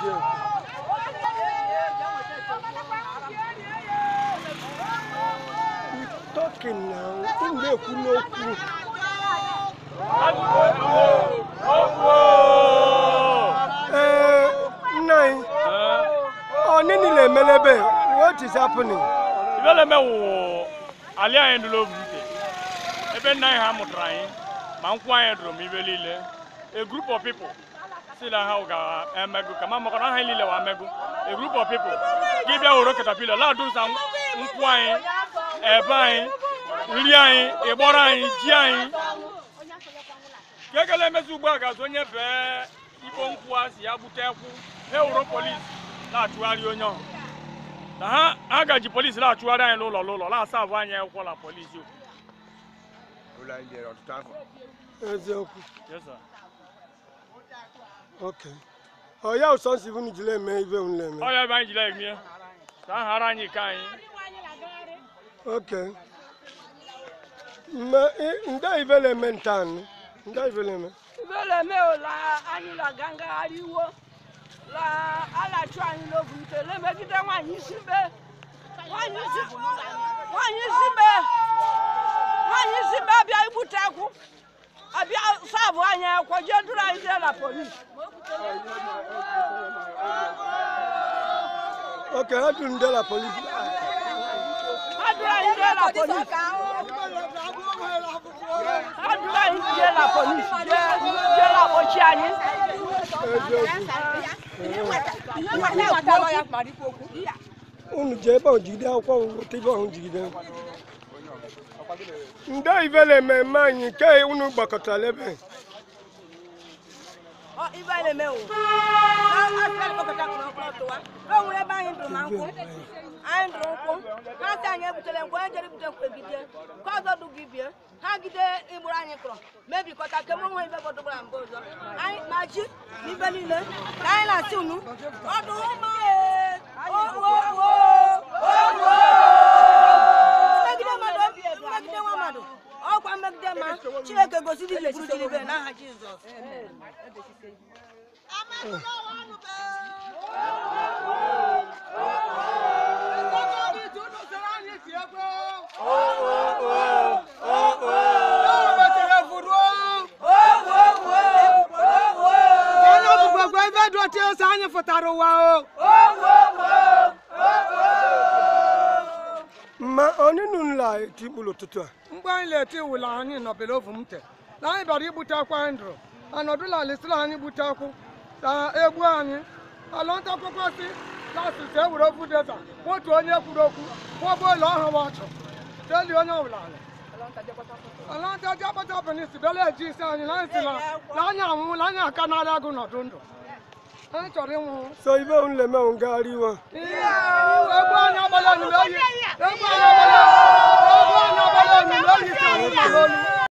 eziokwu talking now unu na-ekwu n'okwu ee nna anyị ọ nini na-emele ebe what is happening ibe na-eme wụ ali anyị dụrụ obu ute ebe nna anyị ha mụtara anyị ma nkwụ anyị dụrụ m ibe niile a group of people si na ha ga-emego kama maka na ha niile wa amego a group of people gị bịa were katapila ladusa nkwụ anyị ebe anyị nri anyị ịgbọrọ anyị ji anyị ka ekele emezi ugbu a ga-azụ onye bee ibo nkwụ a si ya gbute ekwu ha ewuro polisi na-achụgharị onye ọhụ na ha ha gaji polisi na-achụgharị anyị n'ụlọ n'ụlọ na-asabụ anyị akwụkwọ na polisi okwu ụlọ anyị jere ọtụtụ afọ eziokwu Yes, sir. ok ọ ya ụsọ nsi unu jiri eme ibe unu na-eme ọ ya ebe anyị jiri emie ka a ghara anyị ike anyị ok mme ị- nde ibe na-eme ntaanị nde ibe na-eme ibele me o la anyị la gangagharị iwo la alachu anyị n'obu ute lemegide nwaanyị isi be nwaanyị isi nwaanyị isi be nwaanyị isi be abịa igbute akwụ abịa sabụ anyị akwụkwọ jee duru anyị jee na polisi ok ha duru nde la polisi ha duru anyị jee na polisi ha duru anyị jee na polisi jee jee na kpọchi anyị unu jee ebe ahụ jigide akwụkwọ weta ibe ahụ jigide nde ibe na-eme eme anyị nke unu gbakọtara ebe Ọ ibe anyị na-eme o. Asịrị kpọkọta kpọrọ ọkpọrọ tụwa. O nwere ebe anyị dụrụ ma nkwụ. Anyị dụrụ nkwụ. Ha sị anyị ebutere nkwụ, onye jere ibute nkwụ egide. Ka ọzọ dụ gị bie. Ha gide igburu anyị kụrụ. Mebikọta ke mụ nwe ibe gbọdụgbara mgbe ọzọ. Anyị ma ji na ibe niile. Ka anyị na-asị unu. Ọdụ ụmụ ee. O o o. O o. Mmegide mmadụ, mmegide nwa mmadụ. Ọkwa mmegide ma Chineke gosiri ile siri ibe n'aha Jizọs. onye ọbụgbagwa ebe dị otu ose anyị fụtara ụwa o ma oninu nla etikpuru ụtụtụ a mgbe anyị na-eti wụla anyị nọbere ovu m te na anyị bịara igbute akwa anyị dụrụ anọdụla alisiri anyị gbute akwụ na egbu anyị alọnta akwụkwọ si lasịs ewere ofu deza otu onye kwuru okwu kwụọgbu ụlọ ọhụrụ ọchụ teli onye ọbụla ala alọnta ji akpata benis bịara eji isi anyị na anyị si na na anyị anwụla anyị aka narị agụ nọdụ ndụ anyị chọrọ ịnwụ so ibe unu na-eme unu ngagharị iwe egbu anyị agbala onyinye oyi egbu anyị agbala egbu anyị agbala onyinye oyi si anyị nọ n'olu